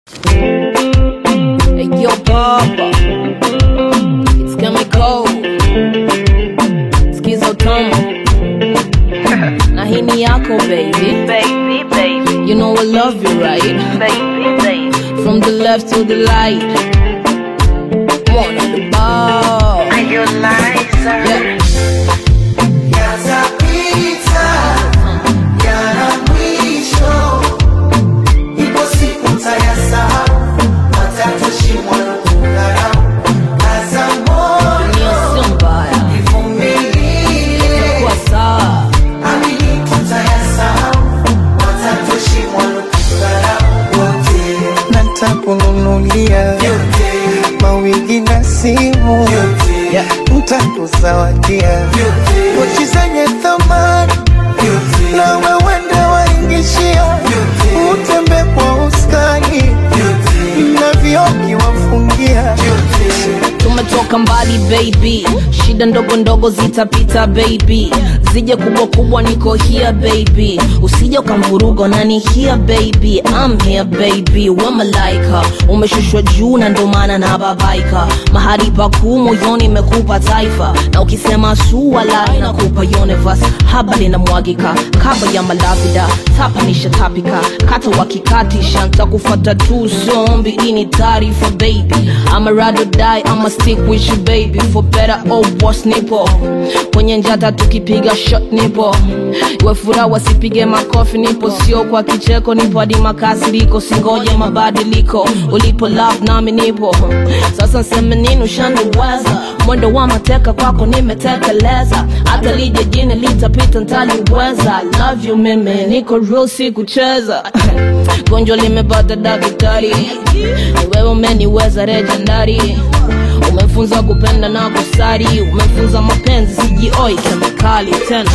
Hey, yo, Papa. It's coming cold. Skizo tamu. Na hii ni yako, baby. Baby, baby, You know I love you, right? baby, baby. From the left to the light. One on the ball. Are you liar? Yeah. Yatapita yana mwisho, ipo siku mtayasahau, watatoshimwa na kudharau. Kaza moyo, Dunia sio mbaya. ivumilie, Kwa sawa. amini tutayasahau, watatoshimwa na kudharau. Wote natakununulia Vyote. mawigi na simu Yeah. ntakuzawadia pochi zenye thamani na wewende waingishia utembe kwa uskani na vioki wafungia tumetoka mbali baby shida ndogo ndogo zitapita baby zije kubwa kubwa niko here baby usije ukamvuruga nani here baby I'm here baby we malaika umeshushwa juu na ndo maana na babaika mahali pakuu moyoni imekupa taifa na ukisema suala inakupa universe haba linamwagika kaba ya malavida tapanisha tapika kata wakikatisha ntakufata tu zombi ini taarifa baby I'ma rather die I'ma stick with you baby for better or worse nipo kwenye njata tukipiga shot nipo iwe furaha wasipige makofi nipo sio kwa kicheko nipo hadi makasiriko singoje mabadiliko ulipo love nami nipo sasa nseme nini ushaniweza mwendo wa mateka kwako nimetekeleza hata lije jini litapita ntaliweza love you mimi niko real si kucheza gonjwa limepata daktari ni wewe umeniweza legendary umefunza kupenda na kusari umefunza mapenzi sijioi kemikali tena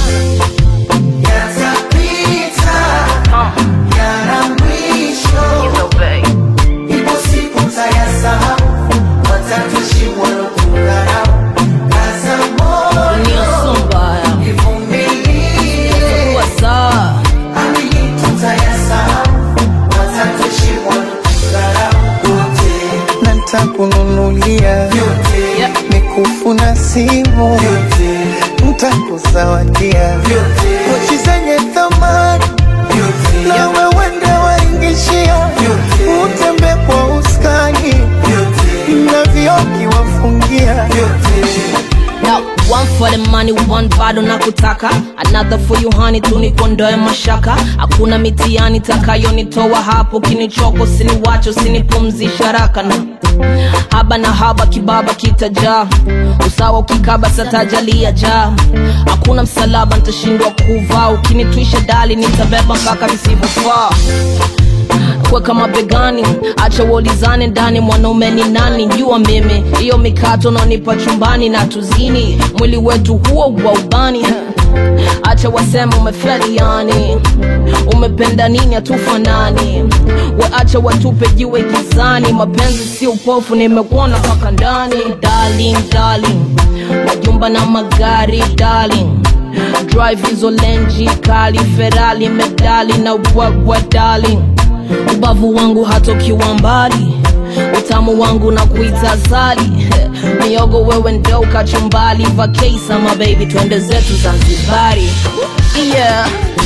yatapita yana mwisho So, baby. ipo siku mtayasahau watatoshimwa na kudharau kaza moyo dunia sio mbaya ivumilie kuwa sawa amini tutayasahau watatoshimwa na kudharau wote na ntakununulia vyote Yeah. mikufu na simu vyote ntakuzawadia vyote pochi zenye thamani vyote na wewende waingishia vyote utembe kwa uskani vyote na vioki wafungia vyote Now, one for the money, one bado na kutaka another for you honey, tunikondoe mashaka hakuna mitiani takayonitoa hapo kinichoko siniwacho sinipumzisha haraka na haba na haba kibaba kitajaa usawa ukikaba satajalia jaa hakuna msalaba nitashindwa kuvaa ukinitwisha dali nitabeba mpaka visivyofaa kuweka mabegani acha uolizane ndani mwanaume ni nani jua mimi hiyo mikato naonipa chumbani na tuzini mwili wetu huo wa ubani acha wasema umefeli yani umependa nini hatufanani waacha watupe jiwe gizani mapenzi si upofu nimekuona mpaka ndani darling, darling. majumba na magari darling drive hizo lenji kali ferali medali na ubwagwa darling ubavu wangu hatokiwa mbali utamu wangu na kuita zali miogo wewe ndo kachumbali vakesa mabebi twende zetu zanzibari yeah.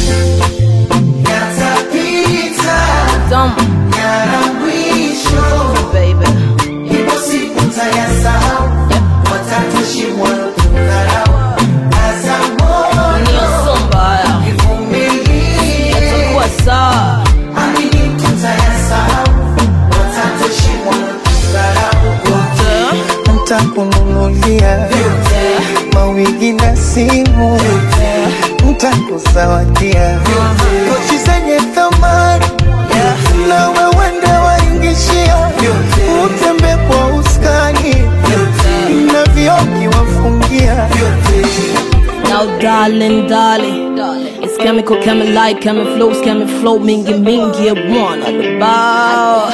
yatapita Dumb, yana mwisho baby. ipo siku mtayasahau watatoshimwa na kudharau kaza moyo Dunia sio mbaya ivumilie kuwa sawa amini tutayasahau watatoshimwa na kudharau wote ntakununulia mawigi na simu ntakuzawadia pochi zenye thamani na wewende waingishia utembe kwa uskani na vioki wafungia Now darling, darling It's chemical, chemi like, chemi flows, chemi flow Mingi mingi mwana lubao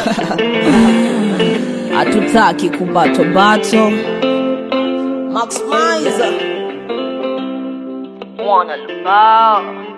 Hatutaki kubato bato Max Mizer Mwana lubao